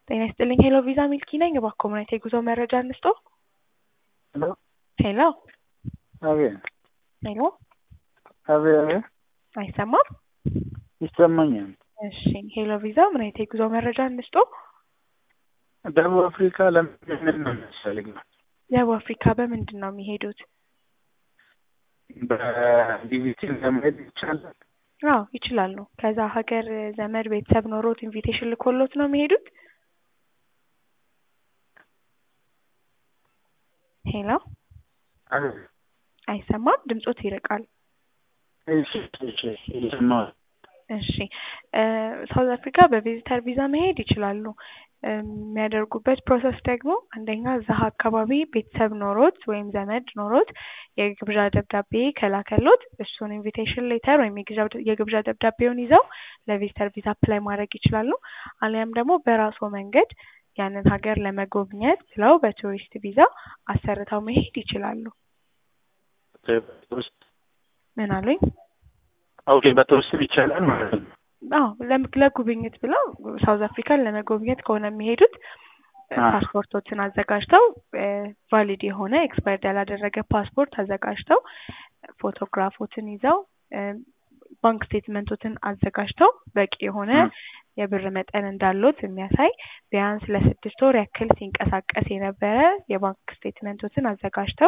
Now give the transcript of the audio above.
ጤና ይስጥልኝ ሄሎ ቪዛ ሚልኪ ነኝ። እባክዎ ምን አይነት የጉዞ መረጃ እንስጦ? ሄሎ ሄሎ አቤት ሄሎ አቤት አቤት አይሰማም? ይሰማኛል። እሺ ሄሎ ቪዛ ምን አይነት የጉዞ መረጃ እንስጦ? ደቡብ አፍሪካ ለምን ነው የሚያስፈልገው? ደቡብ አፍሪካ በምንድን ነው የሚሄዱት? በዲቪቲ ለመሄድ ይቻላል? አዎ ይችላሉ። ከዛ ሀገር ዘመድ ቤተሰብ ኖሮት ኢንቪቴሽን ልኮሎት ነው የሚሄዱት? ሄሎ አቤት አይሰማም? ድምጾት ይርቃል። እሺ እሺ እየሰማሁ እሺ ሳውዝ አፍሪካ በቪዚተር ቪዛ መሄድ ይችላሉ። የሚያደርጉበት ፕሮሰስ ደግሞ አንደኛ እዛ አካባቢ ቤተሰብ ኖሮት ወይም ዘመድ ኖሮት የግብዣ ደብዳቤ ከላከሎት እሱን ኢንቪቴሽን ሌተር ወይም የግብዣ ደብዳቤውን ይዘው ለቪዚተር ቪዛ አፕላይ ማድረግ ይችላሉ። አሊያም ደግሞ በራስዎ መንገድ ያንን ሀገር ለመጎብኘት ብለው በቱሪስት ቪዛ አሰርተው መሄድ ይችላሉ። ውስጥ ምን አሉኝ? ኦኬ በተወስብ ይቻላል ማለት ነው። አዎ ለም- ለጉብኝት ብለው ሳውዝ አፍሪካን ለመጎብኘት ከሆነ የሚሄዱት አ። ፓስፖርቶችን አዘጋጅተው ቫሊድ የሆነ ኤክስፓየርድ ያላደረገ ፓስፖርት አዘጋጅተው ፎቶግራፎትን ይዘው ባንክ ስቴትመንቶትን አዘጋጅተው በቂ የሆነ ም። የብር መጠን እንዳሎት የሚያሳይ ቢያንስ ለስድስት ወር ያክል ሲንቀሳቀስ የነበረ የባንክ ስቴትመንቶትን አዘጋጅተው